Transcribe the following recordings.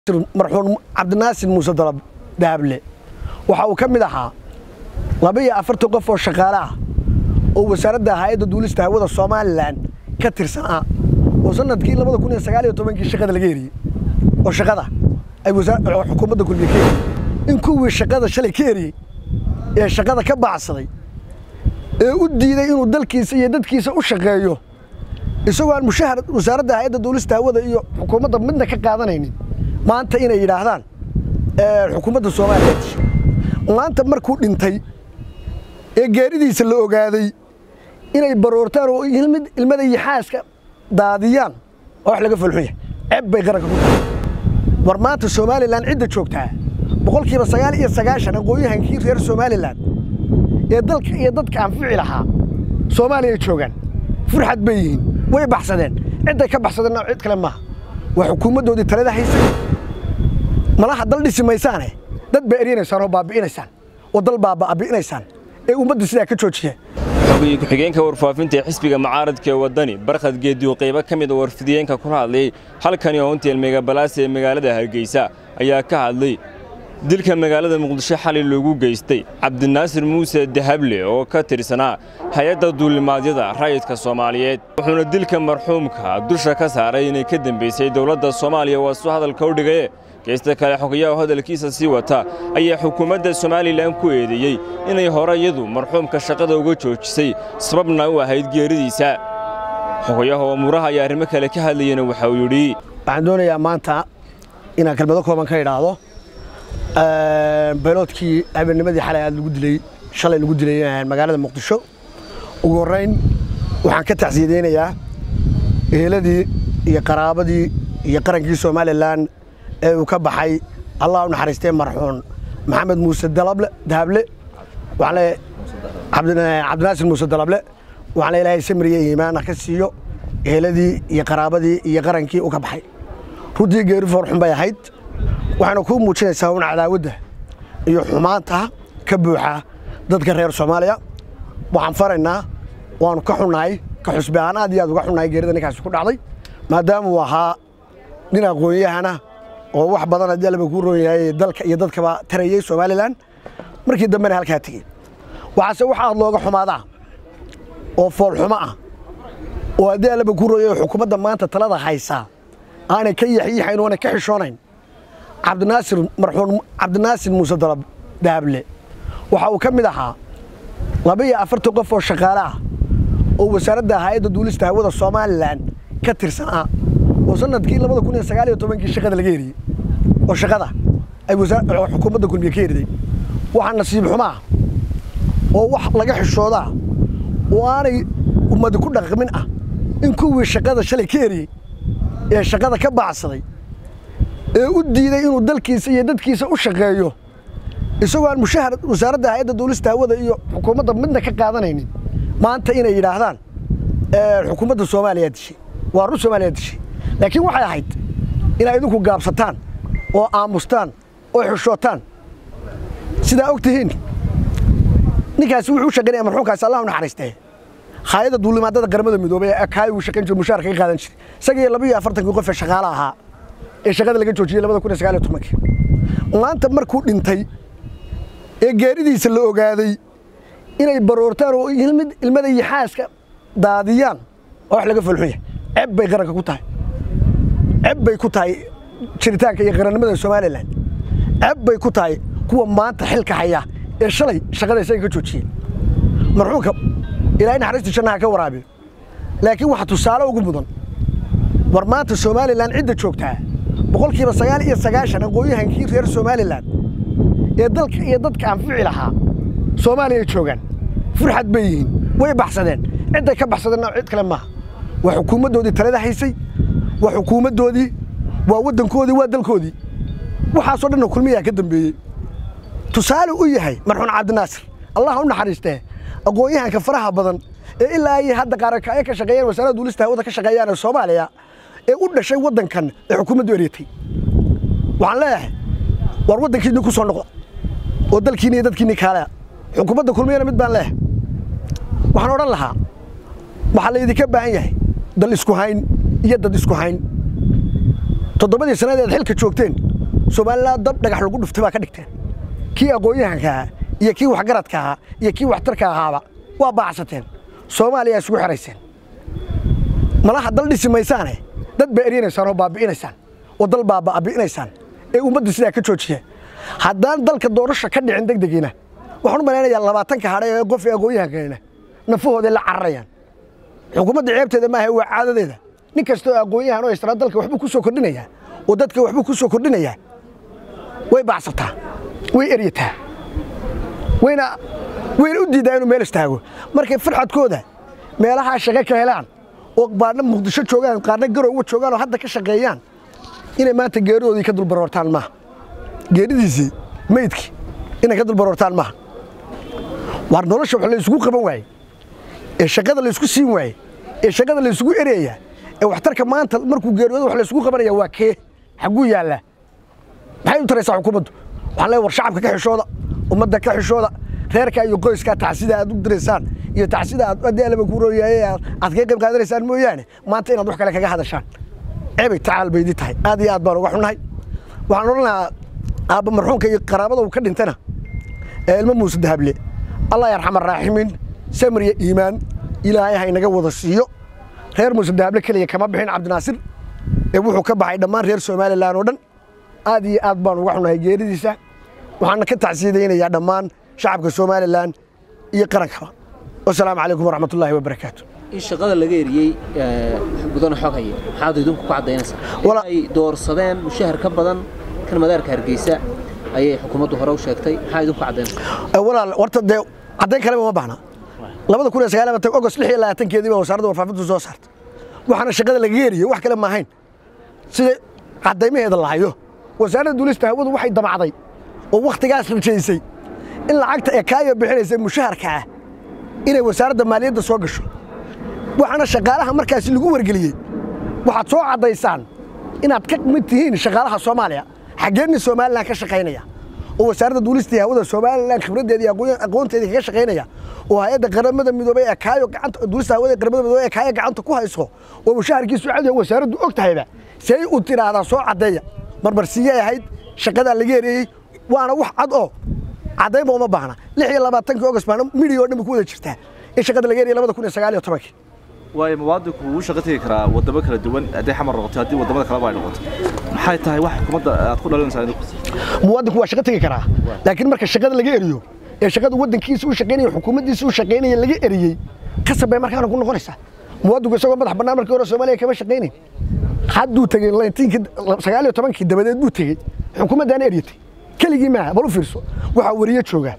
marxuum cabdinaasir muuse dalab daable waxa uu ka mid ahaa laba iyo afartan qof oo shaqaale ah oo wasaaradda hay-adda duulista hawada somalilan ka tirsan ah oo sanadkii labada kun iyo sagaal iyo tobankii shaqada laga eriyey oo shaqada ay xukuumadda kulmiye ka eriyey in kuwii shaqada shalay ka eriyey ee shaqada ka baacsaday ee u diiday inuu dalkiisa iyo dadkiisa u shaqeeyo isagoo aan mushahar wasaaradda hay-adda duulista hawada iyo xukuumadda midna ka qaadanaynin maanta inay yidhaahdaan xukuumadda soomaaliya dishay maanta markuu dhintay ee geeridiisa la ogaaday inay baroortaan oo ilmada iyo xaaska daadiyaan waa wax laga folxun yahay ceeb bay qaranka ku tahay war maanta somalilan cidda joogtaa boqolkiiba sagaal iyo sagaashan aqoonyahankii reer somalilan ee dalka iyo dadka anfici lahaa soomaaliya joogaan furxad bay yihiin way baxsadeen cidday ka baxsadeenna cid kale maaha waa xukuumaddoodii talada haysay malaha dal dhisi maysaane dad baa eryanaysaan oo baabi'inaysaan oo dal baa baabi'inaysaan ee ummadda sidaa ka joojiya xogii ku-xigeenka warfaafinta ee xisbiga mucaaradka ee waddani barkhad geediyo qaybo ka mid a warfidiyeenka kula hadlayay halkani hoontel megabalaas ee magaalada hargeysa ayaa ka hadlay dilka magaalada muqdisho xalay loogu geystay cabdinaasir muuse dahable oo ka tirsanaa hay-adda duulimaadyada rayidka soomaaliyeed wuxuuna dilka marxuumka dusha ka saaray inay ka dembaysay dowladda soomaaliya waa suu hadalka u dhigaye geysta kale xogayaha hadalkiisa sii wata ayaa xukuumadda somalilan ku eedeeyey inay hore iyadu marxuumka shaqada uga joojisay sababna u ahayd geeridiisa xogayaha umuuraha ayaa arrimo kale ka hadlayena waxa uu yidhi waxaan doonayaa maanta inaan kelmado kooban ka idhaahdo bayloodkii habeennimadii xalay aad lagu dilay shalay lagu dilay magaalada muqdisho ugu horrayn waxaan ka tacsiyadeynayaa eheladii iyo qaraabadii iyo qarankii somalilan ee uu ka baxay allah u naxariistee marxuun maxamed muuse dahable cabdinaasir muuse dalable waxaan le ilaahay samriye iimaana ka siiyo eheladii iyo qaraabadii iyo qarankii uu ka baxay runtii geeri foorxun bay ahayd waxayna kuu muujinaysaa un cadaawadda iyo xumaanta ka buuxa dadka reer soomaaliya waxaan faraynaa waanu ka xunnahay ka xusbi ahaan aad iyo aad uga xunnahay geerida ninkaasi ku dhacday maadaama uu ahaa nin aqoon-yahana oo wax badan haddii allaba kuu roon yahay dalka iyo dadkaba tarayey somalilan markii dambena halkaa tegey waxaase wax aad looga xumaadaa oo foolxumo ah oo haddii allaba kuu roon yahay xukuumadda maanta talada haysaa aanay ka yaxyiixayn oonay ka xishoonayn cabdinaasir marxuum cabdinaasir muuse dalab daable waxa uu ka mid ahaa laba iyo afartan qof oo shaqaale ah oo wasaaradda hay-adda duulista hawada somalilan ka tirsan ah oo sanadkii labada kun iyo sagaal iyo tobankii shaqada laga eriyey oo shaqada ay xukuumadda kulmiye ka eriday waxaa nasiib xumaa oo wax laga xishoodaa oo aanay ummadi ku dhaqmin ah in kuwii shaqada shalay ka eriyey ee shaqada ka baacsaday ee u diiday inuu dalkiisa iyo dadkiisa u shaqeeyo isagoo aan mushahar wasaaradda hay-adda duulista hawada iyo xukuumadda midna ka qaadanaynin maanta inay yidhaahdaan xukuumadda soomaaliya dishay waa run soomaaliya dishay laakiin waxay ahayd inay idinku gaabsataan oo aamustaan oo xishootaan sidaa og tihiin ninkaasi wuxuu u shaqaynaya marxuumkaasi allah u naxariistee hay-adda duulimaadada qaramada midoobay ee kaay uu shaqayn jiray mushaharka ka qaadan jiray isagii laba iyo afartankii qof ee shaqaale ahaa ee shaqada laga joojiyey labada kun iyo sagaal iyo tobankii maanta markuu dhintay ee geeridiisa la ogaaday inay baroortaan oo ilmada iyo xaaska daadiyaan waa wax laga folxun yahay ceeb bay qaranka ku tahay ceeb bay ku tahay jiritaanka iyo qarannimada somalilan ceeb bay ku tahay kuwa maanta xilka haya ee shalay shaqada isaga ka joojiyey marxuumka ilaahay naxariista jannaha ka waraabiyo laakiin waxa tusaale ugu mudan war maanta somalilan cidda joogtaa boqolkiiba sagaal iyo sagaashan aqoonyahankii reer somalilan ee dalka iyo dadka anfici lahaa soomaaliya joogaan furxad bay yihiin way baxsadeen cidday ka baxsadeenna cid kale maaha waa xukuumaddoodii talada haysay waa xukuumaddoodii waa waddankoodii waa dalkoodii waxaasoo dhanna kulmiyaa ka dambeeyey tusaale u yahay marxuun cabdinaasir allah u naxariistee aqoon-yahanka faraha badan ee ilaa ay hadda qaarakaaya ka shaqeeyaan wasaaradda duulista hawada ka shaqeeyaan ee soomaaliya ee u dhashay waddankan ee xukuumaddu eryatay waxaan leeyahay war waddankiinni ku soo noqda oo dalkiinni iyo dadkiinni kaalea xukuumadda kulmiyana mid baan leeyahay waxaan odhan lahaa waxaa laydinka baahan yahay dal isku hayn iyo dad isku hayn toddobadii sannadeed xilka joogteen somalilan dab dhagax lagu dhuftay baa ka dhigteen kii aqoon-yahanka ahaa iyo kii waxgaradka ahaa iyo kii waxtarka ahaaba waa baacsateen soomaaliya isugu xerayseen malaha dal dhisi maysaane dad baa eryanaysaan oo baabi'inaysaan oo dal baa baabi'inaysaan ee ummadda sidaa ka joojiya haddaan dalka doorasha ka dhicin degdegiina waxaan u malaynayaa labaatanka hadhay ee qof ee aqoon-yahankeena nafahooday la cararayaan xukuumadda ceebteeda maaha waa caadadeeda nin kastoo aqoon-yahan oo israa dalka waxbuu ku soo kordhinayaa oo dadka waxbuu ku soo kordhinayaa way baacsataa way eryataa wayna wayna u diidaa inuu meel istaago markay farxadkooda meelahaa shaqo ka helaan oo qaarna muqdisho joogaan qaarna garowga joogaan oo hadda ka shaqeeyaan inay maanta geeridoodii ka dulbaroortaan maaha geeridiisii meydkii inay ka dulbaroortaan maaha waar nolosha wax la isugu qaban waaye ee shaqada la isku siin waaye ee shaqada la isugu ereeya ee waxtarka maanta markuu geeriyoodo wax la isugu qabanaya waa kee xagguu yaallaa maxay u taraysaa xukuumaddu waxaan leeyahay war shacabka ka xishooda ummadda ka xishooda reerka iyo qoyskaa tacsida aad u diraysaan iyo tacsida aad haddii alaba ku rooyaye aad kaga qayb qaadanaysaan mooyaane maanta inaad wax kale kaga hadashaan ceebay tacaal bay idin tahay aad iyo aad baan uga xunnahay waxaan odhan lahaa aabba marxuumka iyo qaraabada uu ka dhintana ee ilmo muuse dahable allah yarxam araaximiin samir iyo iimaan ilaahay ha inaga wada siiyo reer muuse dahable keliya kama bixin cabdinaasir ee wuxuu ka baxay dhammaan reer somalilan oo dhan aad iyo aad baan uga xunahay geeridiisa waxaana ka tacsiidaynayaa dhammaan shacabka somalilan iyo qarankaba wasalaamu calaykum waraxmat ullaahi wabarakaatu in shaqada laga eriyey mudane xog haya maxaad idinku ku caddaynaysaa inay doorsadeen mushahar ka badan kan madaarka hargeysa ayay xukuumaddu hore u sheegtay maxaa idinku caddaynaysaa walaal horta dee caddayn kaleba ma baahna labada kun iyo sagaal labaatan ogost lix iyo labaatankeedii baa wasaaradda warfaafintu soo saartay waxaana shaqada lagaga eriyey wax kale maahayn sida caddaymaheeda la hayo wasaaradda duulista hawadu waxay damacday oo wakhtigaas rajaysay in lacagta ee kaayo bixinaysa mushaharka ah inay wasaaradda maaliyadda soo gasho waxaana shaqaalaha markaasi lagu wargeliyey waxaad soo caddaysaan inaad ka mid tihiin shaqaalaha soomaaliya xaggeenni somalilan ka shaqaynaya oo wasaaradda duulistii hawada somalilan khibraddeeda iyo aqoonteedii kaga shaqaynaya oo hay-adda qaramada midoobay ee kaayo gacanta duulista hawada ee qaramada midoobay ee kaayo gacanta ku hayso oo mushaharkiisu cadiyo wasaaraddu og tahayba say u tiraahdaa soo caddeeya marmarsiiyey ahayd shaqadaa laga ereeyey waana wax cad oo caddaynba uma baahna lix iyo labaatankii ogost baana midhii oo dhan ku wada jirtaa in shaqada laga eriyay labada kun iyo sagaal iyo tobankii waayo muwaadinku wuu shaqo tegi karaa waddamo kala duwan hadday xamar noqoto haddii waddamada kaleba ay noqoto maxay tahay wax xukuumadda aad ku dhalinaysaa idinku muwaadinku waa shaqo tegi karaa laakiin marka shaqada laga eriyo ee shaqada waddankiisa u shaqaynaya xukuumaddiisa u shaqaynaya laga eriyey kasab bay markaana ku noqonaysaa muwaadinku isagoo madax bannaan markii hore soomaaliya kama shaqaynayn hadduu tegey sagaal iyo tobankii dabadeed buu tegey xukuumaddaana eryatay keligii maaha bal u fiirso waxaa wariye jooga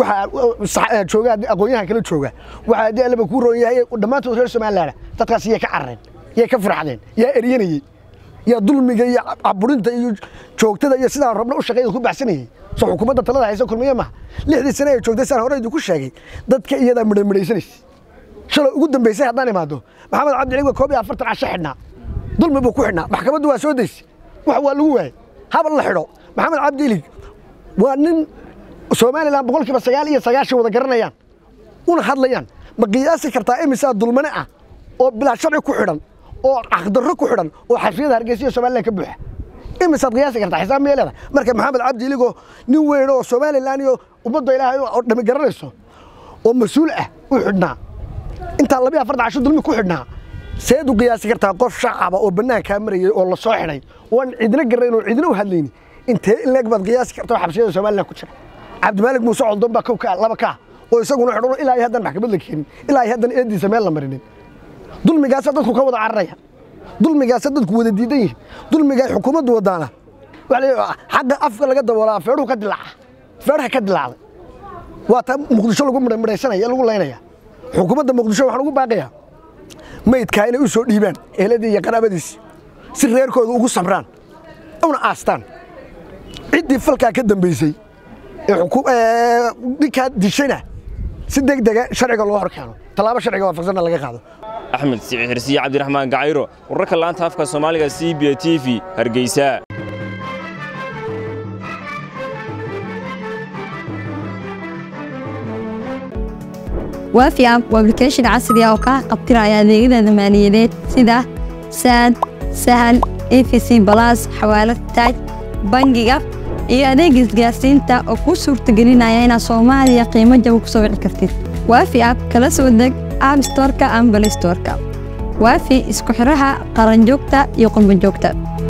waxaa jooga aqoonyahan kala jooga waxaa haddii allaba kuu roon yahay dhammaantood reer somaliland dadkaas yay ka carareen yay ka farxdeen yaa eryanayey yaa dulmiga iyo caburinta iyo joogtada iyo sidaan rabna u shaqeeyda ku baxsanayey soo xukuumadda talada haysa kulmiye maaha lixdii sane ay joogtay saan hore idinku sheegay dadka iyadaa midhamidhaysanaysa shalay ugu dambaysay haddaan imaado maxamed cabdi cali waa koob iyo afartan casho xidhnaa dulmi buu ku xidhnaa maxkamaddu waa soo daysay wax waa lagu waayey habal la xidho maxamed cabdi ilig waa nin somalilan boqolkiiba sagaal iyo sagaashan wada garanayaan una hadlayaan ma qiyaasi kartaa imisaa dulmane ah oo bilaa sharci ku xidhan oo caqdarro ku xidhan oo xafiyada hargeysa iyo somalilan ka buuxa imisaad qiyaasi kartaa xisaab miyay leedahay marka maxamed cabdi iligoo nin weyn oo somalilan iyo ummadda ilaahay oo dhami garanayso oo mas-uul ah u xidhnaa intaa labiyo afartan casho dulmi ku xidhnaa seed u qiyaasi kartaa qof shacaba oo bannaankaa marayay oo la soo xidhay oan cidna garanayn oo cidna u hadlayni intee in leeg baad qiyaasi kartaa xabsiyada somalilan ku jira cabdimaalig muuse coldon baa kow ka laba ka oo isaguna xidhan ilaa iyo haddan maxkamad la keenin ilaa iyo haddan eediisa meel la marinin dulmigaasa dadku ka wada cararaya dulmigaasa dadku wada diidan yihin dulmigaa xukuumaddu wadaana xagga afka laga daboolaa feedhuhu ka dilaaca feedhaha ka dilaacday waa taa muqdisho lagu midhamidhaysanaya lagu laynaya xukuumadda muqdisho waxaan ugu baaqayaa maydkaa inay u soo dhiibaan eheladii iyo qaraabadiisi si reerkooda ugu samraan una aastaan ciddii falkaa ka dambaysay ee ninkaa dishayna si deg dega sharciga loo hor keeno tallaabo sharciga waafaqsanna laga qaado axmed siciid xirsiye cabdiraxmaan gacayro wararka laanta afka soomaaliga c b t v hargeysa waafi app waa application casri ah oo kaa qabtiraya adeegyada maaliyadeed sida saad sahal efc balas xawaalad taaj bangiga iyo adeega isgaarsiinta oo kuu suurtagelinaya inaad soomaaliya qiimo jaba ku soo wici kartid waafi app kala soo deg app storeka ama balistoreka waafi isku xiraha qaranjoogta iyo qurbanjoogta